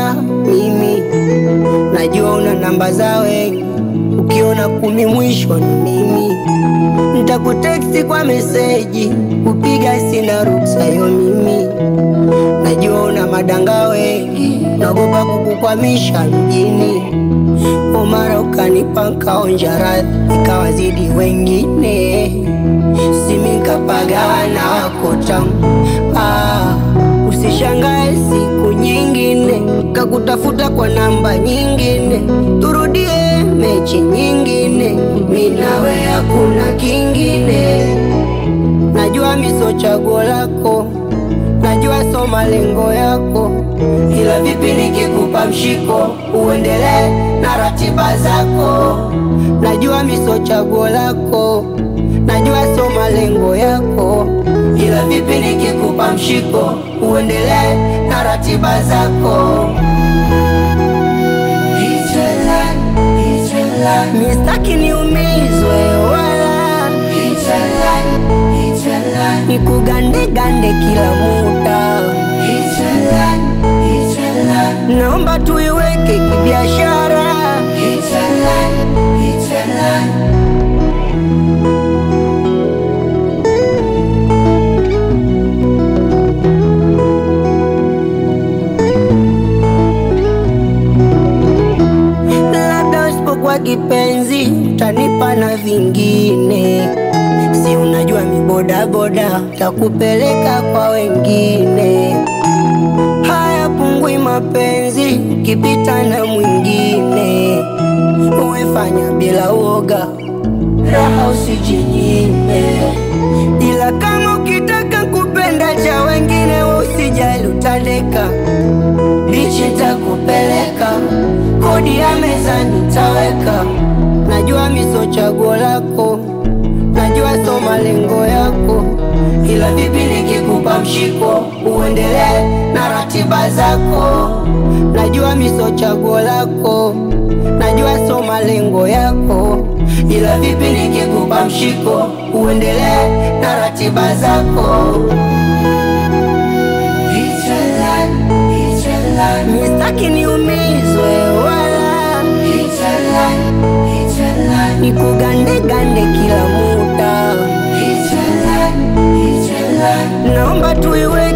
na mimi, najua una namba za wengi, ukiona kumi mwisho ni mimi. Nitakuteksti kwa meseji, kupiga sina ruksa yo mimi, najua una madanga wengi, naogopa kukukwamisha mjini. Omara ukanipa nkaonja radhi, ikawazidi wengine, simi nkapagana wako tamu ah, usishangae siku nyingine kakutafuta kwa namba nyingine, turudie mechi nyingine, mi nawe hakuna kingine. Najua miso chaguo lako, najua so malengo yako, ila vipi nikikupa mshiko uendelee na ratiba zako. Najua miso chaguo lako, najua so malengo yako, ila vipi nikikupa mshiko uendelee na ratiba zako. Mistaki niumizwe wala nikugande gande kila muda, naomba tuiweke kibiashara. Labda usipokuwa kipenzi utanipa na vingine, si unajua mibodaboda takupeleka kwa wengine. Haya pungui mapenzi ukipita na mwingine, uwefanya bila uoga, raha usijinyime, ila kama ukitaka kupenda cha wengine, we usijali utandeka bichi takupeleka kodi ya meza nitaweka. Najua miso chaguo lako, najua so malengo yako, ila vipi nikikupa mshiko uendelee na ratiba zako. Najua miso chaguo lako, najua so malengo yako, ila vipi nikikupa mshiko uendelee na ratiba zako. Mistaki niumizwe wala nikugande gande kila muda, naomba tuiwe